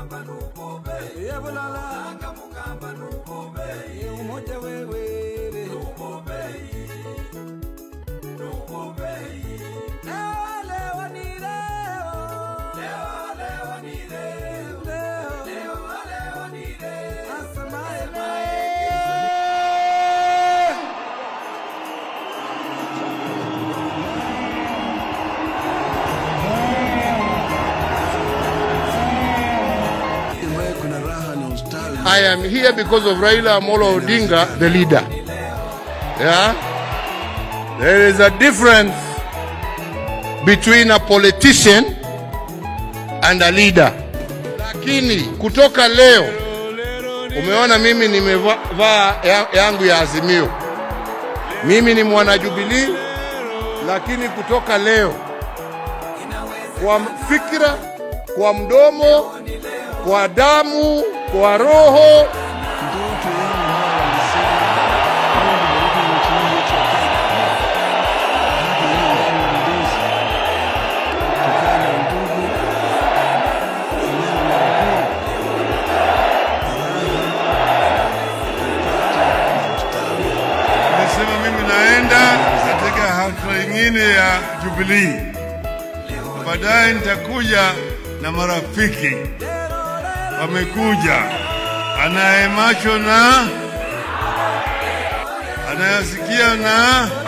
yebulala umoja wewere Leo ni leo. Leo. Asemaye ambaye kuna raha na ustawi. I am here because of Raila Amolo Odinga, the leader. Yeah? There is a difference between a politician and a leader. Lakini kutoka leo umeona mimi nimevaa ya- yangu ya Azimio. Mimi ni mwana Jubilee, lakini kutoka leo kwa fikra, kwa mdomo, kwa damu, kwa roho Ndoto yangu hawa walisema Mungu bariki nchi hii yetu ya Kenya. Haki hii ya uongozi kutokana na ndugu, eneo la uhuru, Nimesema mimi naenda katika hafla nyingine ya Jubilee. Baadaye nitakuja na marafiki wamekuja, anaye macho na anayasikia na